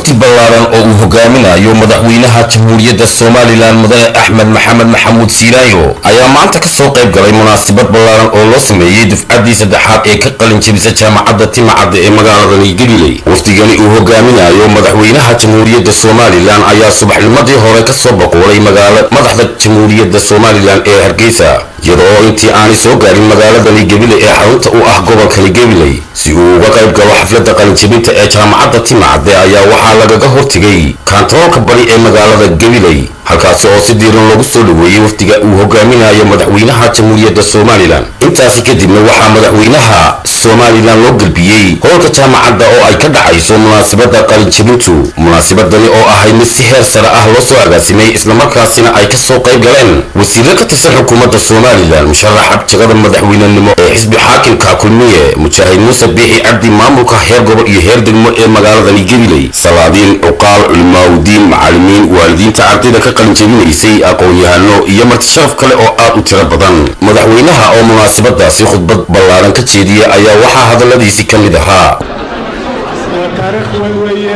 wafdi ballaaran oo uu hogaaminayo madaxweynaha jamhuuriyadda somalilan mudane axmed maxamed maxamuud siilaayo ayaa maanta ka soo qayb galay munaasabad ballaaran oo loo sameeyey dufcaddii saddexaad ee ka qalin jebisa jaamacadda timacadda ee magaaladani galiley wafdigani uu hogaaminayo madaxweynaha jamhuuriyadda somalilan ayaa subaxnimadii hore ka soo boqolay magaala madaxda jamhuuriyadda somalilan ee hargeysa iyadoo intii aanay soo gaarin magaaladani gabiley ee xarunta u ah gobolkani gabiley si uu uga qayb galo xafladda qalinjebinta ee jaamacadda timacadde ayaa waxaa lagaga hortegay kaantaroolka bari ee magaalada gabiley halkaasi oo si diiran loogu soo dhaweeyey wafdiga uu hogaaminayo madaxweynaha jamhuuriyadda somalilan intaasi kadibna waxaa madaxweynaha somalilan loo gelbiyey howlka jaamacadda oo ay ka dhacayso munaasabadda qalinjebintu munaasabadani oo ahay mid si heer sare ah loo soo agaasimay islamarkaasina ay ka soo qayb galeen wasiirro ka tirsan xukuumadda somalilan musharaxa jagada madaxweynenimo ee xisbi xaakimka kulmiye mujaahid muuse biixi cabdi maamulka heer gobol iyo heer degmo ee magaaladani gabiley salaadiin cuqaal culimaawdiin macallimiin waalidiinta ardayda ka qalinjebinaysay aqoon-yahano iyo martisharaf kale oo aad u tiro badan madaxweynaha oo munaasabadaasi khudbad ballaaran ka jeediyey ayaa waxaa hadalladiisii ka mid ahaa taariikh weyn weeye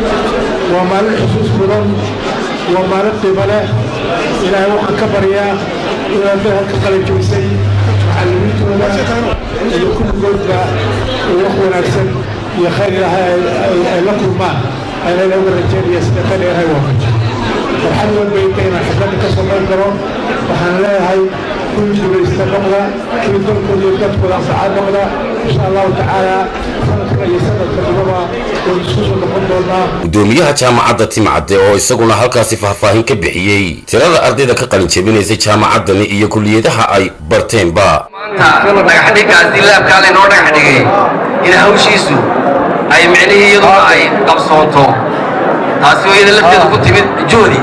waa maalin xusuus mudan waa maalin qiimo leh ilaahay waxaan ka baryaa inaad dahalka qalinjebisay macallimiintooda iyo kulligoodba wax wanaagsan iyo khayr ilaahay ay la kulmaan ayna uga rajeynaya sida ka dheerahay waafaji farxad weyn bay intay inaan xafladda ka soo qayb galo waxaan leeyahay kuwii guulaysta noqda kuwii dalkooda iyo dadkooda anfacaa noqda insha allahu tacaala sanadkan iyo sanadka dibaba waan isku soo noqon doonaa gudoomiyaha jaamacadda timcadde oo isaguna halkaasi faahfaahin ka bixiyey tirada ardayda ka qalin jebinaysay jaamacaddani iyo kulliyadaha ay barteenba maanta dhagaxdhigaasi laabkaa laynoo dhagax dhigay in hawshiisu ay micnihii iyaduna ay qabsoonto taasi oo iyada lafteedu ku timid juhdi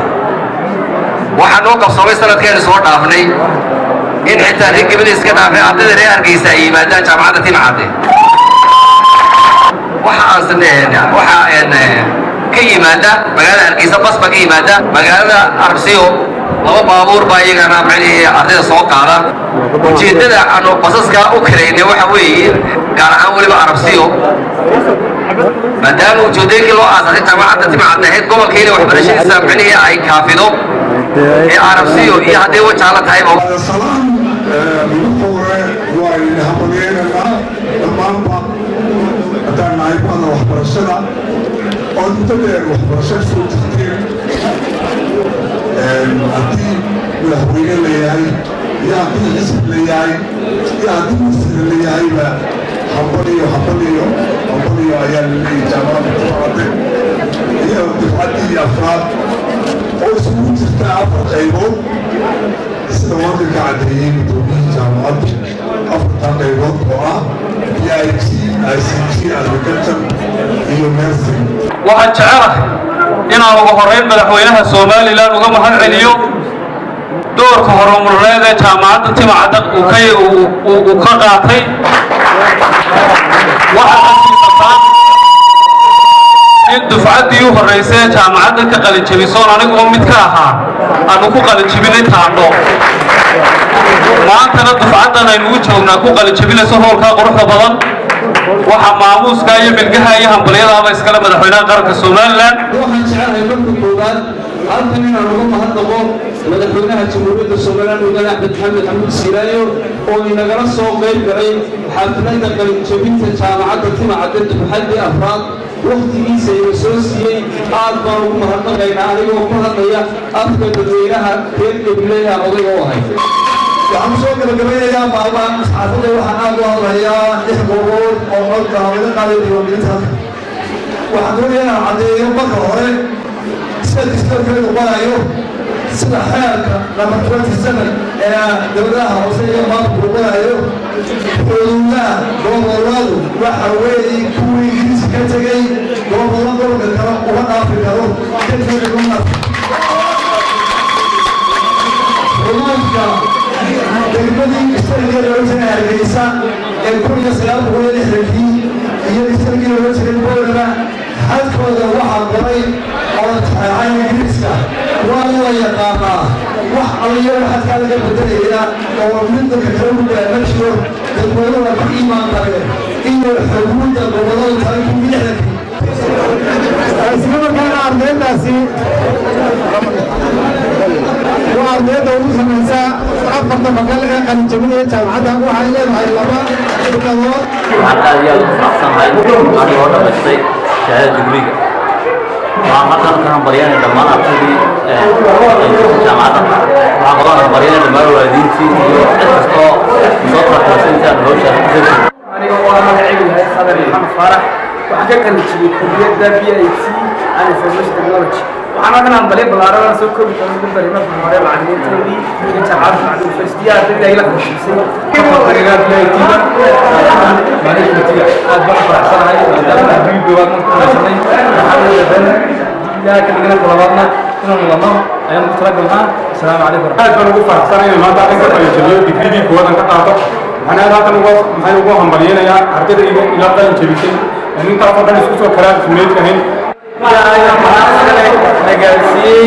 waxaa noo qabsoomay sanadkeenu soo dhaafnay in xitaa reer gebada iska dhaafay ardayda reer hargeysa ay yimaadaan jaamacadda timcadde waxaan waxaa ka yimaada magaalada hargeysa bas baa ka yimaada magaalada arbsiyo laba baabuur baa iyagana micnihii ardayda soo qaada ujeeddada aanu basaskaa u karaynay waxa weeye gaar ahaan weliba arabsiyo maadaama ujeeddooyinkii loo aasaasay jaamacadda timcadda ahayd gobolkayna waxbarashadiisa micnihii ay kaafido ee arabsiyo iyo hadday wajaala tahayba salaan midabka hore waa idin habageynanaa dhammaanba haddaan nahay bada waxbarashada oo inta dheer waxbarashada soo jirteen haddii madaxweyne layahay iyo haddii xisb layahay iyo haddii masjida layahayba hambaliyo hambaliyo hambaliyo ayaa laleeyahay jaamacadda kuqaade iyo difcaddii afraad oo isugu jirta afar qaybood sida wadanka caddeeyey gudoomiyihii jaamacaddu afartan qaybood oo ah b i t i c t agriculture iyo nursing waxaan jecelahay inaan ugu horrayn madaxweynaha somalilan uga mahad celiyo doorka horumarneed ee jaamacadda timacadda uu ka qaatay waxaa asiibataan in dufcaddii u horraysay ee jaamacadda ka qalinjebisoon aniguba mid ka ahaa aanu ku qalinjebinay taandho maantana dufcaddan aynugu joognaa ku qalinjebinayso hoolkaa quruxda badan waxaa maamuuska iyo milgaha iyo hambalyadaaba iskale madaxweynaha qaranka somalilan waxaan jecelahay marka koowaad halkan inaan uga mahadnaqo madaxweynaha jamhuuriyadda somalilan mudane axmed maxamed xamuud siiraayo oo inagala soo qayb galay xafladda qalinjebinta jaamacadda timacadda dufxaddii afraad wakhtigiisa ina soo siiyey aad baan ugu mahadnaqaynaa anigoo ku hadlaya afka dadweynaha reer gabileeha odayga u ahay waxaan soo gabagabaynayaa maalmahan saxaafadda waxaan aad u hadlayaa lix goobood oo codka laga qaaday diiwaangelinta waxaan doonayaa inaan caddeeyo marka hore sida distoorkeedu barayo sida xeerka number twenty seven ee dowladaha hoose iyo maamulku barayo xuduudaha goboladu waxa weeye kuwii ingiriisi ka tegey gobollo gobolka kale uma dhaafi karo kadib uma xuduudka degmadii istarigii looga jiray hargeysa ee kun iyo sagaal boqol iyo lixdankii iyo istarigii looga jiray boolaba xadkooda waxaa qoray oo taxeexay ingiriiska waa la yaqaanaa wax alliyo xadkaa laga bedelayna oo mid dadka kale u daa ma jiro dadweynuhu ku iimaan kale iyo xuduudda gobollada kale kun iyo lixdankii ardayda ugu samaysaa afarta bakal ee qalinjabinaya jaamacadda waxay leedahay laba shirkadood waxaan aad iyo aad ugu faraxsanahay anigoo dhamaystay shahaada digriga waxaan halkan ka hambalyanay dhammaan ardaydii jaamacadda waxaan kaloo hambalyanay dhammaan waalidiintii iyo cid kastoo soo faraxsan intaan hawshaas ku jirto aniga oo ah magacaygu yahay sadar maxamed faarax waxaan ka kala jibiyey kulliyadda b i t and information technology waxaan halkan hambalyo ballaaran soo koobi karo ugu daray marka hore macallimiinteedii iyo jaamacadda macallin faystiyaa ardayda ay la qashisay aniga b i t-da maalintiga aad baan u faraxsanahay maadaama adduun goobaad marka kumaysanay waxaan wadadan ilaa ka dhigana labaadna inaan wadno ayaan ku talagalnaa asalaamu calaykum aad baan ugu faraxsanahay maanta arrinka qalinjabiyo digridii koowadan ka qaato waxaan aad halkan ugu maxay ugu hambalyanayaa ardayda ila ila qalin jabisay intaas oo dhan isku soo kalaan ismeyd ahayn nagaarsiiyey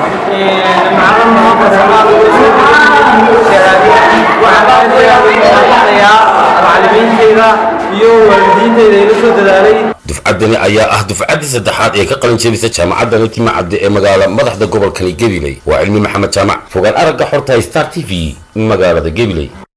macallimiinteyda iyo waalidiinteyda ila soo dadaalay dufcaddani ayaa ah dufcaddii saddexaad ee ka qalin jebisa jaamacadda timacadde ee magaala madaxda gobolkani gabiley waa cilmi maxamed jaamac fogaan aragga xorta star t v magaalada gabiley